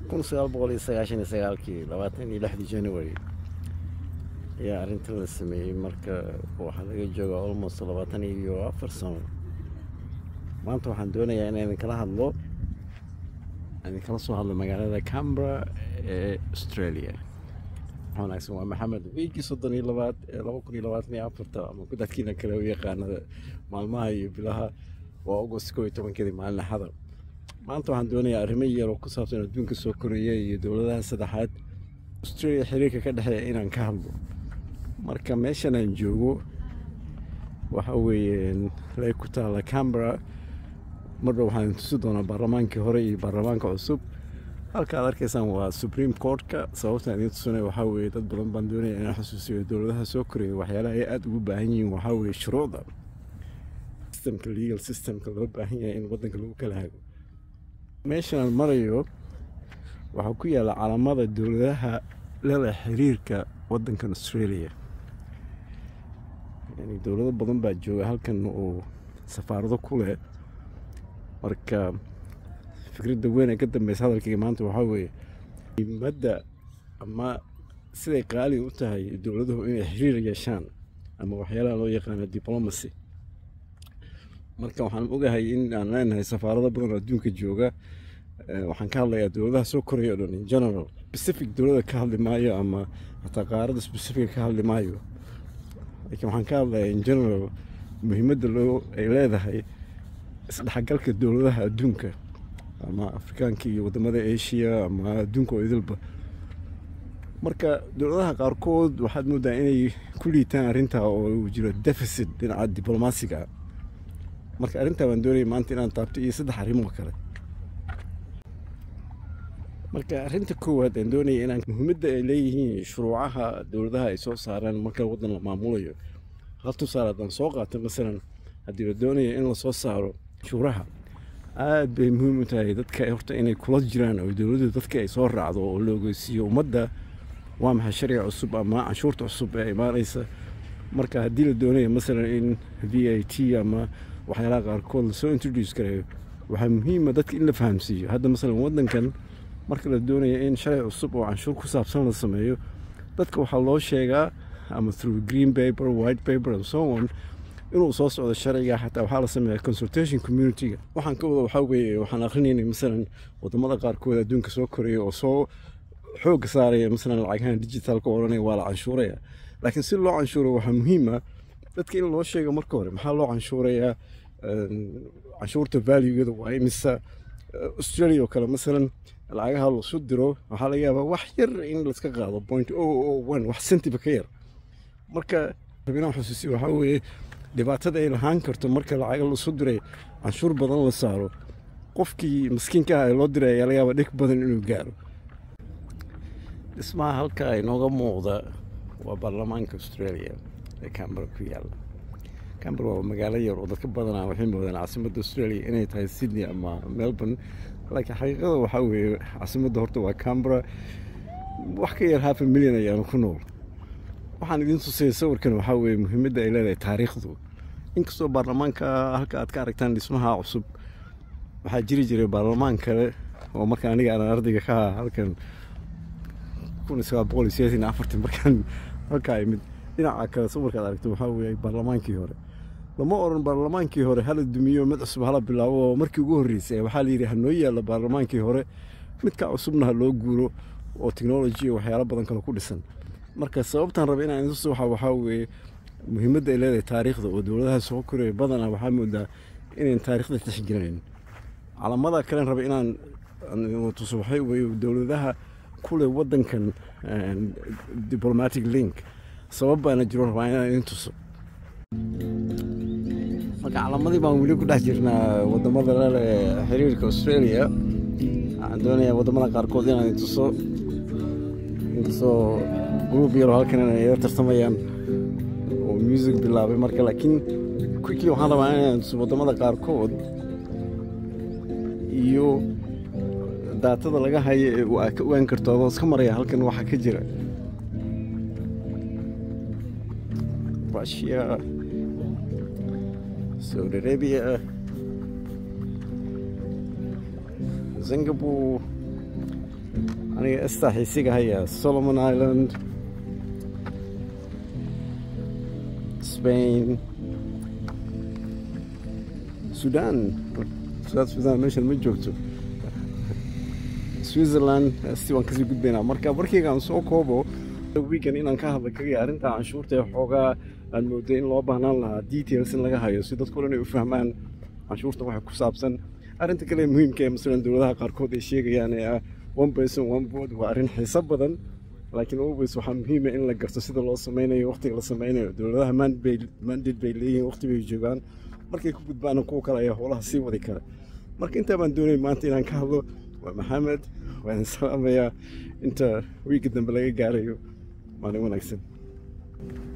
kun sagaal boqol iyo sagaashan iyo sagaalkii labaatan iyo lixdii january ayaa arrintan la sameeyey marka waxaa laga joogaa almost labaatan iyo afar sano maanta waxaan doonayaa inaan idinkala hadlo idinkala soo hadlo magaalada cambra ee australia wanaagsan waa maxamed wiigii soddon iyo labaad ee laba kun iyo labaatan iyo afarta ama dadkiina kale u yaqaanada maalmaha iyo bilaha waa august koo iyo tobankeedii maalin axada maanta waxaan doonayaa arrimo yar oo ku saabsan adduunka soo koraya iyo dowladaha saddexaad australia xiriirka ka dhexeeya inaan ka hadlo marka meeshan aan joogo waxa weeye lay ku taalla cambra marba waxaan tusi doonaa baarlamaankii hore iyo baarlamaanka cusub halka aad arkaysaan waa supreme courtka sababtaan idiin tusanaya waxaa weeye dad badan baan doonaya inaan xusuusiyo dowladaha soo koraya waxyaalaha ay aada ugu baahan yihiin waxaa weeye shuruucda systemka legal systemka loo baahan yahay in waddanka lagu kala hago meeshan aan marayo waxaa ku yaalla calaamada dowladaha lala xiriirka waddankan australia yani dowlado badan baa jooga halkan oo safaarado ku leh marka fikradda weyn ee ka dambeysa hadalkayga maanta waxaa weeye muhimadda ama siday qaali u tahay dowladuhu inay xiriir yeeshaan ama waxyaalaha loo yaqaano diplomacy marka waxaan ogahay in aan leenahay safaarado badan oo adduunka jooga waxaan ka hadlayaa dowladaha soo koraya o dhan in general specific dowlada ka hadli maayo ama hataa qaarada specifica ka hadli maayo laakiin waxaan ka hadlayaa in general muhiimadda loo ay leedahay isdhexgalka dowladaha adduunka ama afrikaanka iyo wadamada asia ama adduunka oo idilba marka dowladaha qaarkood waxaad moodaa inay ku liitaan arrintaa oo jiro deficit dhinaca diblomaasiga marka arrintaa waan doonaya maanta inaan taabto iyo saddex arrimoo kale marka arrinta koowaad aan doonaya inaan muhiimadda ay leeyihiin shuruucaha dowladaha ay soo saaraan marka waddan la maamulayo hal tusaale haddaan soo qaato masalan haddii la doonaya in lasoo saaro shuuraha aad bay muhiim u tahay dadka horta inay kula jiraan oo dowladdu dadka ay soo raacdo oo la ogeysiiyo ummadda waa maxay sharciga cusub ama canshuurta cusub ee imaanaysa marka haddii la doonayo masalan in v a t ama waxyaalaha qaarkood lasoo introduce gareeyo waxaa muhiima dadka in la fahamsiiyo hadda masalan waddankan marka la doonaya in sharci cusub oo canshuur ku saabsan la sameeyo dadka waxaa loo sheegaa ama through green paper white paper and so on inuu soo socdo sharciga xataa waxaa la sameeyaa consultation community-ga waxaan ka wada waxaa weeye waxaan akrinaynay masalan wadamada qaarkood adduunka soo koraya oo soo xoogga saaraya masalan lacagahan digitalka odhanaya waa la canshuuraya laakiin si loo canshuuro waxaa muhiima dadka in loo sheego marka hore maxaa loo canshuurayaa canshuurta valuegeeda waa imisa australia oo kale masalan lacagaha lasu diro waxaa laga yaabaa wax yar in laska qaado point o o one wax centiba ka yar marka rabinaan xusuusiyo waxaa weeye dhibaatada ay lahaan karto marka lacaga lasu diray canshuur badan la saaro qofkii maskiinka ah ee loo diray ayaa laga yaabaa dhig badan inuu gaaro dhismaha halka inooga muuqda waa baarlamaanka australia ee cambara ku yaalla cambara waa magaalo yar oo dadka badanaa waxay moodaan caasimadda australia inay tahay sydney ama melbourne laakiin xaqiiqada waxaa weeye caasimadda horta waa cambara wax ka yar half a milyan ayaanu ku nool waxaan idiin tusaya sawirkan waxaa weeye muhiimadda ay leedahay taariikhdu inkastoo baarlamaanka halka aad ka aragtaan dhismaha cusub waxaa jiri jiray baarlamaan kale oo marka aniga aan ardayga ka aha halkan kun iyo sagaal boqol iyo sideetan iyo afartan markaan halkaa imid dhinaca kale sawirkaad aragto waxaa weeye baarlamaankii hore lama oran baarlamaankii hore hala dumiyo mid cusub hala bilaabo oo markii ugu horreysay waxaa la yidhi ha noo yaalla baarlamaankii hore midka cusubna ha loo guuro oo technology iyo waxyaalo badan kale ku dhisan marka sababtaan raba inaan isu waxa waxaa weeye muhiimadda ay leedahay taariikhda oo dowladaha soo koraya badanaa waxaa moodaa inayn taariikhda tixgelinayn calamada kalen raba inaan tuso waxay weeye dowladaha kule waddankan diplomatic link sabab baana jiro rabaa inaan idin tuso marka calamadii baan weli ku dhex jirnaa wadamada lale xiriirka australia waxaan doonayaa wadamada qaarkood inaan idin tuso inkastoo gruub yaro halkan inay ila tartamayaan oo music bilaabay marka laakiin quickly waxaan rabaa inaan tuso wadamada qaarkood iyo daatada laga hayo ee aa ka ogaan karto adoo iska maraya halkan waxaa ka jira russia saudi arabia singapore aniga estaa xiisiga haya solomon island spain sudan south sudan meeshan ma joogto switzerland si waan kasii gudbaynaa marka markayga aan soo koobo weekend inaan ka hadla kagaya arrinta canshuurta ee xoogaa aan mooday in loo baahnaan lahaa details in laga hayo si dadku dhan ay u fahmaan canshuurta waxa ku saabsan arrinta kale ee muhiimka ee masalan dowladaha qaarkood ay sheegayaan ee ah one person one vote waa arrin xiiso badan laakiin always waxaa muhiima in la garto sida loo sameynayo waqtiga la sameynayo dowladaha mandate bay leeyihiin waqti bay joogaan markay ku gudbaana kuwa kale ayaa howlaha sii wadi kara marka intaa baan doonay maanta inaan ka hadlo waa maxamed waan salaamayaa inta wiigga dambe laga gaarayo maalin wanaagsan